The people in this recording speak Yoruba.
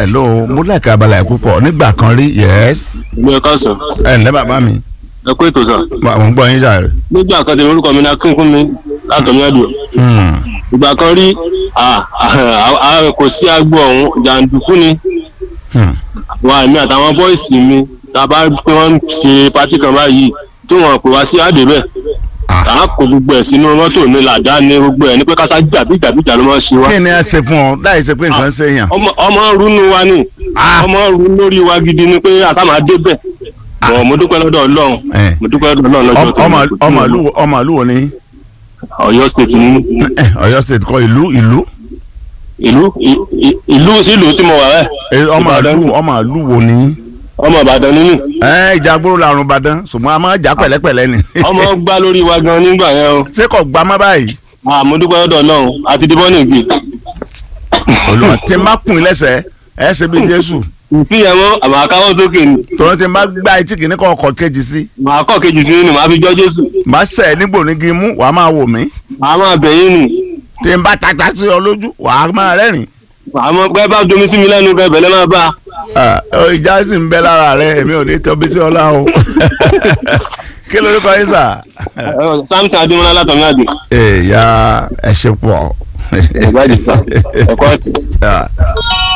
hello mo láìka abala ẹ̀ púpọ̀ nígbà kan rí yes mi ò kàn sàn ẹ̀ ǹlẹ́ bàbá mi ẹ kó ètò sàn. mo ń gbọ́ yín sáré. nígbà kan tèmi orúkọ mi ní akínkún mi látọ̀mí àdùn Hmm. ìgbà kan rí à, à, à, kò sí agbo ọ̀hún jàǹdùkú ni Hmm. wa èmi àtàwọn bọ́ìsì mi tá a bá pé wọ́n ń ṣe pátí kan báyìí tí wọ́n pè wá sí àdébẹ̀ Ah. à á kó gbogbo ẹ̀ sínú mọ́tò ní làdá ní gbogbo ẹ̀ ní pé kásá jàbí jàbí jà ló máa ń ṣe wá. kí ni a ṣe fún ọ láì ṣe pé nǹkan ṣe yàn. ọmọ ọmọ rúnú wa ni Ah. ọmọ rú lórí wa gidi ni pé àṣà máa débẹ̀ bọ̀ mo dúpẹ́ lọ́dọ̀ ọlọ́run Eh. mo dúpẹ́ lọ́dọ̀ ọlọ́run lọ́jọ́ tó ọmọ ní kò tí ọmọ mo ìlú lọ. ọmọ ìlú wo ni Ọ̀yọ́ state ni mí. Eh, Ọ̀yọ́ state kọ ìlú ìlú ìlú ì- ì- ìlú sílùú tí mo wà rẹ̀ Eh, ọmọ Ìbàdàn. ìlú ọmọ ìlú wo ni. ọmọ Ìbàdàn nínú ẹ ìjàgbóró làrùn Ìbàdàn ṣùgbọ́n a máa jà pẹ̀lẹ́pẹ̀lẹ́ ni. ọmọ gbá lórí wa gan nígbà yẹn o ṣé kò gbá má báyìí. Ah, mo dúpẹ́ lọ́dọ̀ ọlọ́run àti dìbọn nìgbì olùwà tí n bá kùn ín lẹ́sẹ̀ ẹ ṣe bí Jésù ìsí yẹn mọ́ àmọ́ àkáwọ́ sókè ni tòun tí n bá gbá etí kìíní kọ́ ọkọ̀ kejì sí màá kọ́ kejì sí ni màá fi jọ́ Jésù màá sẹ̀ nígbò ní kí n mú wàá máa wò mí màá máa bẹ̀yìn nì tí n bá tata sí ọ lójú wàá máa rẹ́rìn. màá mọ pé bá domi sí mi lẹ́nu kẹ bẹ̀lẹ́ máa bá Ah, ọ, ìjà sì ń bẹ lára rẹ èmi ò ní tọ́bi sí ọlá o kí ló kọ́ yín sà. a Samson Adémọ́lá látọ̀mí àdùn èèyà ẹ ṣe pọ̀. ìgbàdì sá ẹ̀kọ́ àti. Ah.